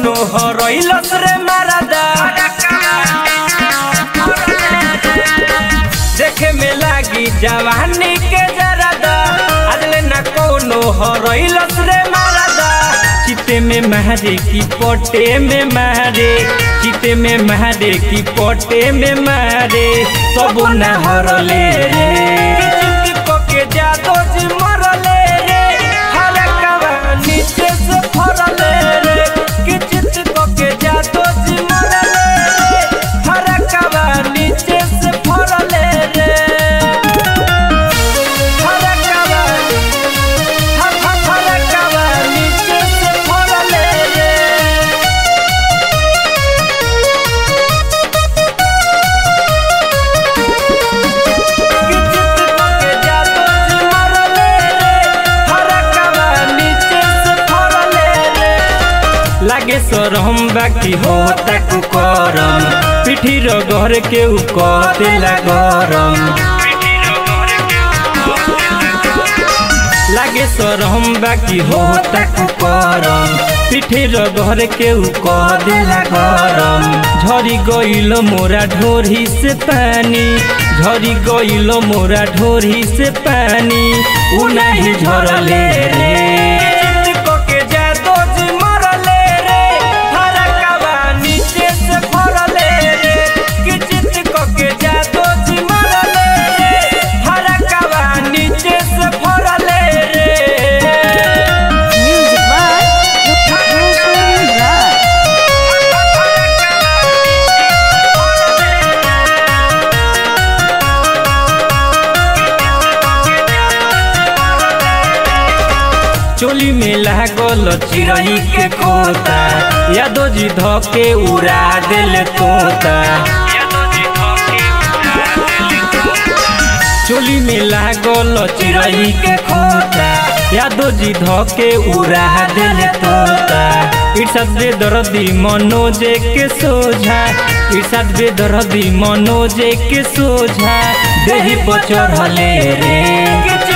कौनो हरइलस रे मारदा देखे में लागी जवानी के जरदा अगले न कौनो हरइलस रे मारदा चिते में महरे की पोटे में महरे चिते में महरे की पोटे में महरे सब न हरले रे चित को के जादो जी मरले रे हरकवा नीचे से फरले रे कि चित को के जादो जी मरले रे हरकवा नीचे से फरले रे हरकवा हर हर हरकवा नीचे से फरले रे लागे सरम बाकी हो ताकू करम पिठी र घर के उ कतेला गरम लागे सरम बाकी हो ताकू करम पिठी र घर के उ कदेला गरम झरी गइल मोरा ढोरी से पानी झरी गइल मोरा ढोरी से पानी उ नाही झरले रे चित्त के जादो जी मरले रे हरकवा नीचे से फरले रे कि चित्त के जादो जी मरले रे हरकवा नीचे से फरले रे Music by Roshan Raj. चोली में लागल चिड़ई के खोता यादो जी धके उड़ा दिल तोता चोली में लागल चिड़ई के खोता यादो जी धके उड़ा दिल तोता इर्षद बे दर्दी मनोजे के सोझा इर्षद बे दर्दी मनोजे के सोझा देही पर चढ़ले रे